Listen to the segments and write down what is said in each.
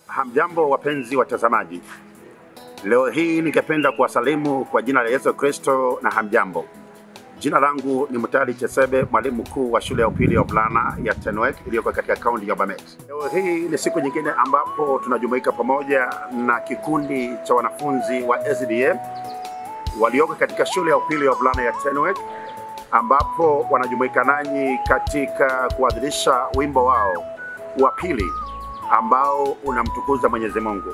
Hamjambo wapenzi watazamaji, leo hii ningependa kuwasalimu kwa jina la Yesu Kristo na hamjambo. Jina langu ni Mutali Chesebe, mwalimu mkuu wa shule ya upili ya wavulana ya Tenwek iliyoko katika kaunti ya Bomet. Leo hii ni siku nyingine ambapo tunajumuika pamoja na kikundi cha wanafunzi wa SDA walioko katika shule ya upili ya wavulana ya Tenwek ambapo wanajumuika nanyi katika kuadhirisha wimbo wao wa pili ambao unamtukuza Mwenyezi Mungu.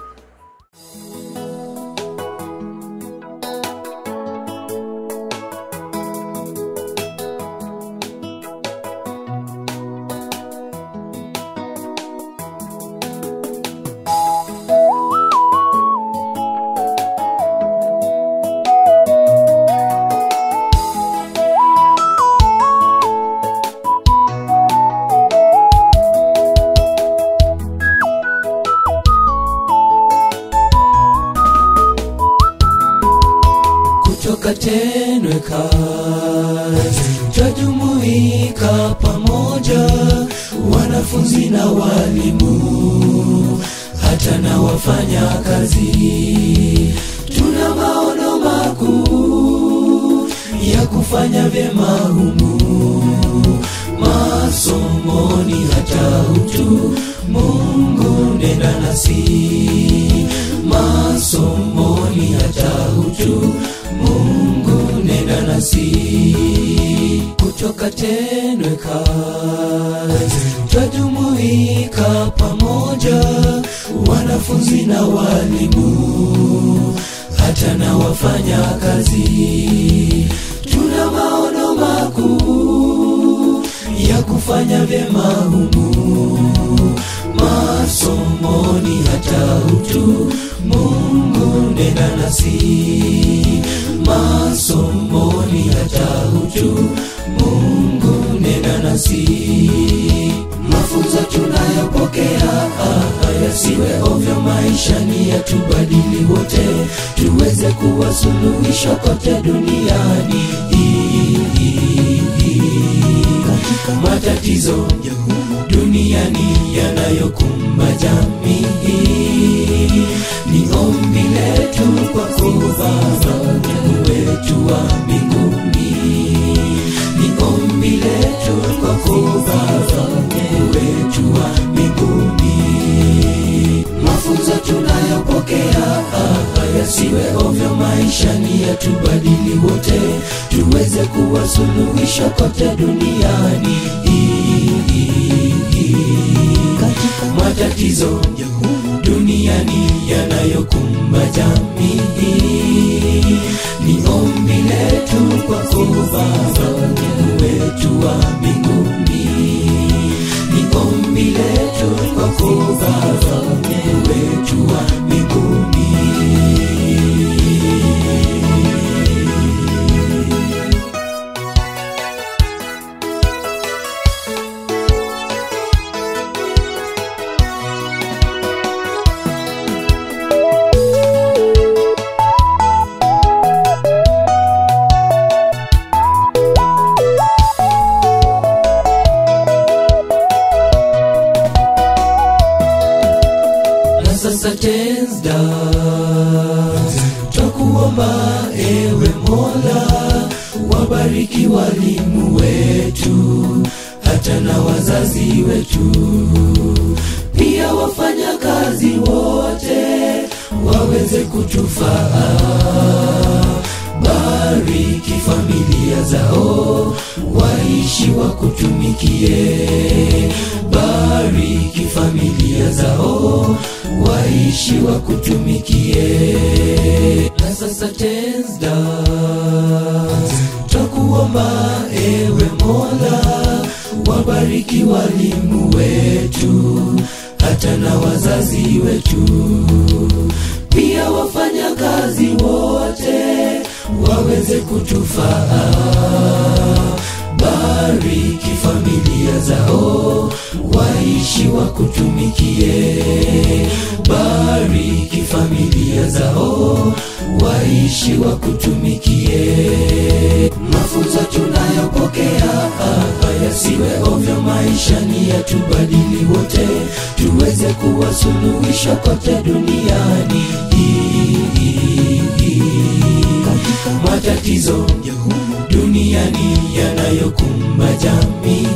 kutoka Tenwek twajumuika pamoja, wanafunzi na walimu, hata na wafanya kazi. Tuna maono makuu ya kufanya vyema humu masomoni, hata utu. Mungu nenda nasi masomoni, hata utu. Mungu nenda nasi kutoka Tenwek twajumuika pamoja, wanafunzi na walimu, hata na wafanya kazi. Tuna maono makuu ya kufanya vyema humu masomoni, hata utu. Mungu nenda nasi masomoni, hata utu. Mungu nenda nasi mafunzo tunayopokea ah, yasiwe ovyo maishani, yatubadili wote, tuweze kuwa suluhisho kote duniani katika matatizo duniani yanayokumba jamii. Ni ombi letu kwako Baba, Mungu wetu wa mbinguni. Ni ombi letu kwako Baba, Mungu wetu wa mbinguni. Mafunzo tunayopokea ah, yasiwe ovyo maishani, yatubadili wote, tuweze kuwa suluhisho kote duniani katika matatizo duniani yanayokumba jamii. Ni ombi letu kwako Baba, Mungu wetu wa mbinguni. Ni ombi letu kwako Baba, Mungu wetu wa mbinguni. na sasa tensda twakuomba ewe Mola, wabariki walimu wetu hata na wazazi wetu, pia wafanya kazi wote waweze kutufaa. Bariki familia zao, waishi wakutumikie. Bariki familia zao, waishi wakutumikie. Na sasa tensda twakuomba ewe Mola, wabariki walimu wetu hata na wazazi wetu, pia wafanya kazi wote waweze kutufaa. Bariki familia zao, waishi wakutumikie. Bariki familia zao, waishi wakutumikie. Mafunzo tunayopokea ah, yasiwe ovyo maishani, yatubadili wote, tuweze kuwa suluhisho kote duniani matatizo duniani yanayokumba jamii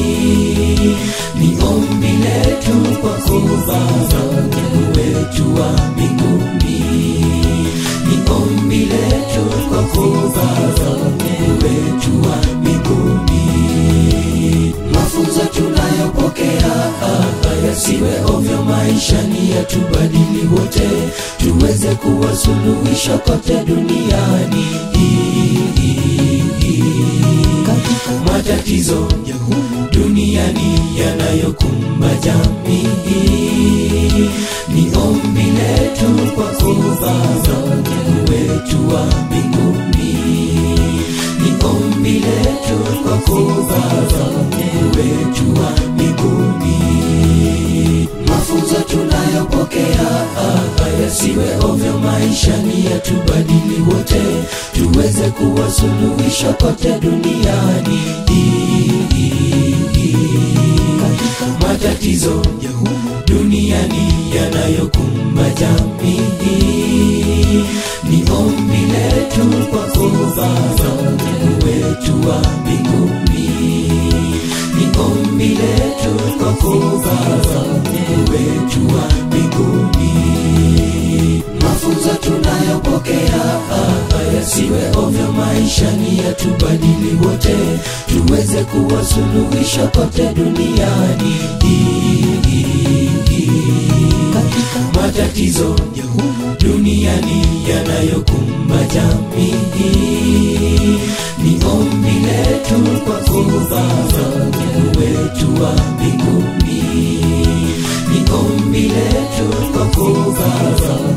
ni ombi letu kwako Baba Mungu wetu wa mbinguni ni ombi letu kwako Baba Mungu wetu wa mbinguni mafunzo tunayopokea yasiwe ovyo maishani yatubadili wote tuweze kuwa suluhisho kote duniani matatizo duniani yanayokumba jamii ni ombi letu kwako Baba Mungu wetu wa mbinguni ni ombi letu kwako Baba Mungu wetu wa mbinguni mafunzo tunayopokea yasiwe ovyo maishani yatubadili wote tuweze kuwa suluhisho kote duniani matatizo duniani yanayokumba jamii ni ombi letu kwako Baba Mungu wetu wa mbinguni ni ombi letu kwako Baba Mungu wetu wa mbinguni mafunzo tunayopokea yasiwe ovyo maishani yatubadili wote tuweze kuwa suluhisho kote duniani matatizo duniani yanayokumba jamii ni ombi letu kwako Baba Mungu wetu wa mbinguni ni ombi letu kwako Baba